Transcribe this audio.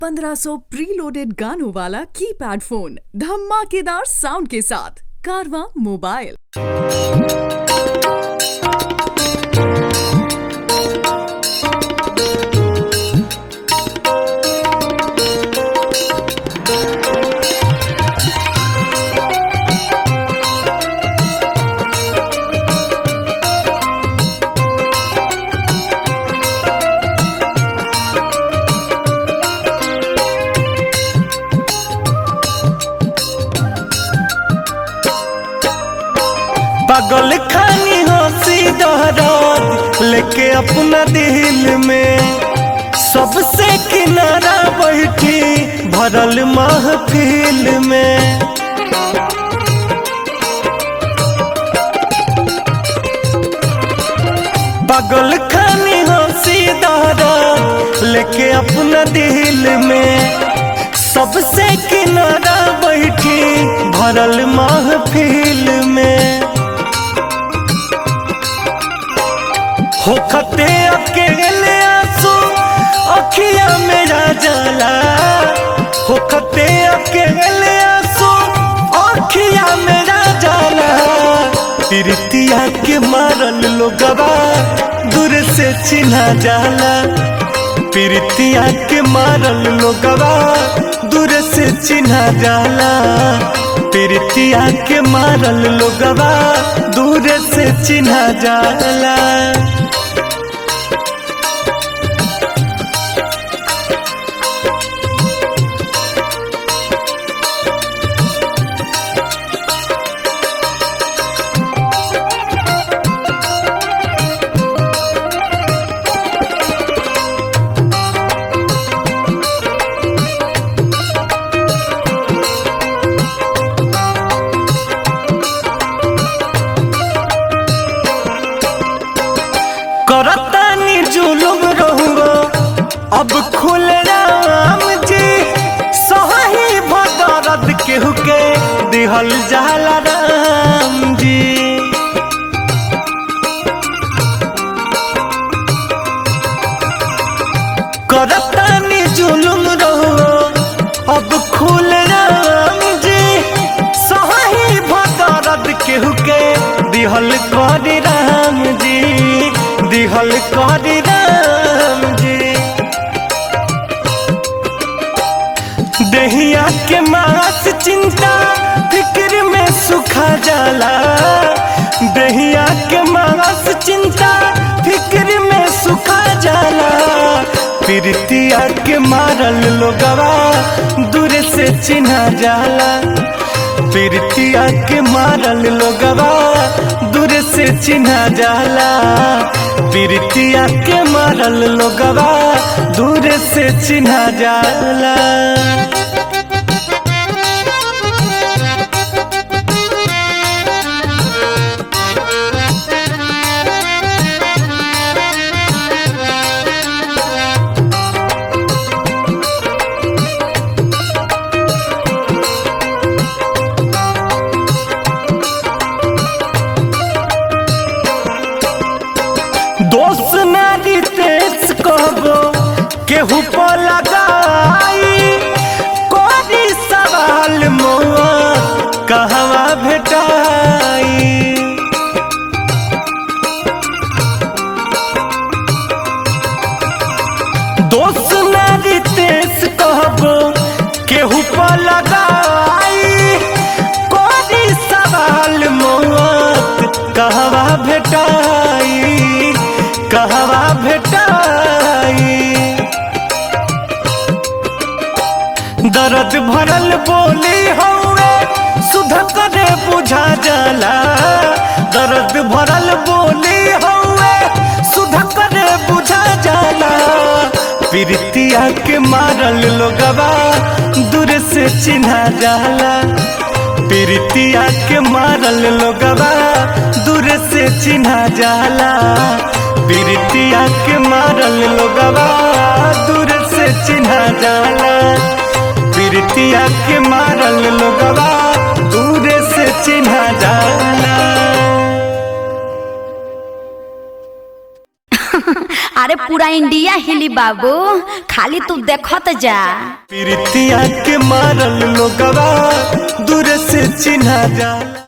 1500 preloaded गानों वाला keypad phone धमाकेदार साउंड के साथ कारवा मोबाइल पागल खानी हंसी दहरात लेके अपना दिल में सबसे किनारा बैठी भरल महफिल में पागल खानी हंसी दहरात लेके अपना दिल में सबसे किनारा बैठी भरल महफिल में होखते अकेले आंसू अखिया मेरा जाला होखते अकेले आंसू अखिया मेरा जाला प्रीतिया के मारल लोगवा दूर से चिन्हा जाला प्रीतिया के मारल लोगवा दूर से चिन्हा जाला प्रीतिया के मारल लोगवा दूर से चिन्हा जाला करतानी जुलुम रहूंगो अब खुल राम जी सही भदरद केहू के दिहल जाला राम जी करतानी जुलुम रहुओ अब खुल राम जी सही भदरद केहू के दिहल कर राम जी दिहल कर राम जी दहिया के मास चिंता फिक्र में सुखा जाला दहिया के मास चिंता फिक्र में सुखा जाला प्रीतिया के मारल लोगवा दूर से चिन्हा जाला प्रीतिया के मारल लोगवा दूर से चिन्हा जाला प्रीतिया के मारल लोगवा दूर से चिन्हा जाला दोस्त नारी तेज कहबो केहू पर लगाई कोरी सवाल मौआ कहवा भेटाई दोस्त नारी तेज कहबो केहू पर लगाई कोरी सवाल मौत कहवा भेटाई कहवा भेटाई दर्द भरल बोली हौवे सुध करे बुझा जाला दर्द भरल बोली हौवे सुध करे बुझा जाला प्रीतिया के मारल लोगवा दूर से चिन्हा जाला प्रीतिया के मारल लोगवा दूर से चिन्हा जाला प्रीतिया के मारल लोगवा दूर से चिन्हा जाला प्रीतिया के मारल लोगवा दूर से चिन्हा जाला अरे अरे पूरा इंडिया हिली बाबू खाली तू देखत जा प्रीतिया के मारल लोगवा दूर से चिन्हा जाला